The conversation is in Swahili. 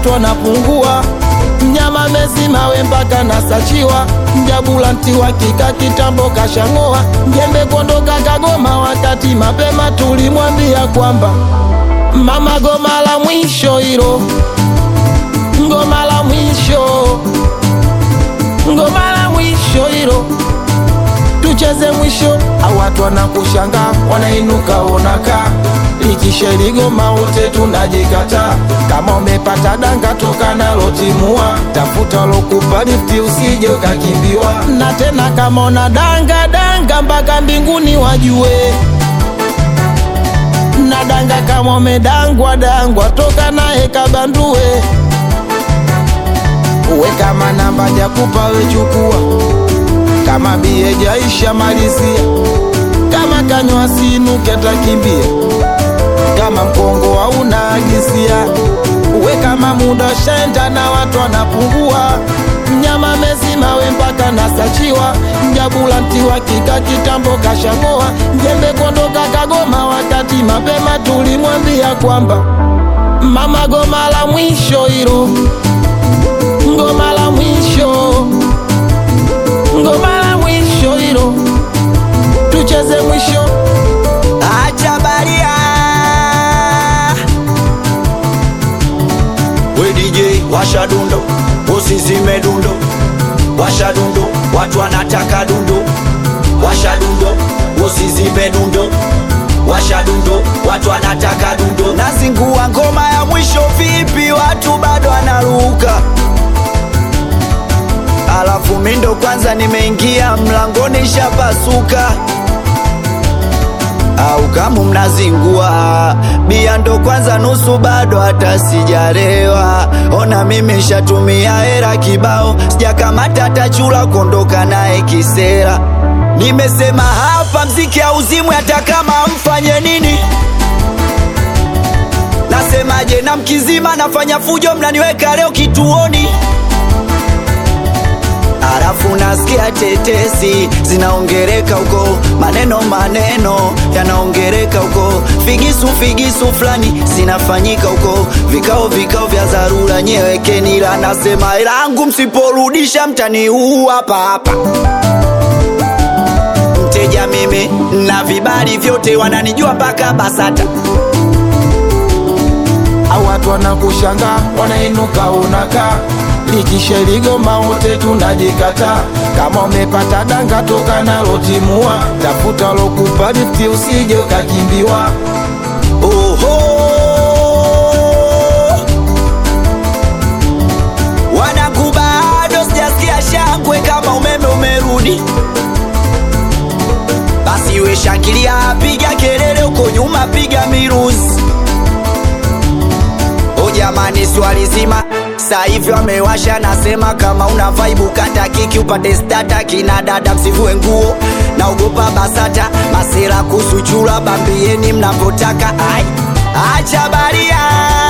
watu wanapungua mnyama mezima we mpaka nasachiwa mjabulanti wa kika kitambo kashang'oa njembe kondoka kagoma wakati mapema tulimwambia kwamba mama goma la mwisho hilo ngoma la mwisho ngoma la mwisho hilo tucheze mwisho au watu wanakushanga wanainuka onaka likisheligoma wote tunajikata kama umepata danga toka nalo timua tafuta lokupa lifti usije ukakimbiwa na tena kama una danga danga mpaka mbinguni wajue na danga kama umedangwa dangwa toka naye kabandue uwe kama namba jakupa wechukua kama bie jaisha malizia kama kanywa sinuke takimbia kama mkongo hauna agisia uwe kama muda shenda na watu wanapungua mnyama mezima we mpaka nasachiwa mjabulanti wa kika kitambo kashang'oa njembe kondoka kagoma wakati mapema tulimwambia kwamba mama goma la mwisho hilo ngoma la mwisho ngoma la mwisho hilo tucheze mwisho acha baria we DJ washa dundo usizime dundo washa dundo watu wanataka dundo washa dundo usizime dundo washa dundo watu wanataka dundo nazingua ngoma ya mwisho vipi watu bado wanaruka alafu mindo kwanza nimeingia mlangoni shapasuka au kama mnazingua bia ndo kwanza nusu bado hata sijarewa ona mimi shatumia hera kibao sijakamata hata chula kuondoka naye kisera nimesema hapa mziki auzimwe hata kama mfanye nini nasemaje na mkizima nafanya fujo mnaniweka leo kituoni Alafu nasikia tetesi zinaongereka huko, maneno maneno yanaongereka huko, figisu figisu fulani zinafanyika huko, vikao vikao vya dharura, nyewekeni ila nasema langu, msiporudisha mtaniua hapa hapa. Mteja mimi na vibali vyote, wananijua mpaka BASATA. au watu wanakushanga wanainuka unaka likisheligoma wote tunajikata kama umepata danga toka nalo timua tafuta lokupa lifti usije ukakimbiwa Oho, wanangu bado sijasikia shangwe kama umeme umerudi. Basi we shangilia, piga kelele huko nyuma, piga miruzi. O jamani, swali zima sasa hivi wamewasha, nasema kama una vibe kata kiki upate stata, kina dada msivue nguo, naogopa BASATA masera kusuchura, bambieni mnavyotaka. Ai, acha baria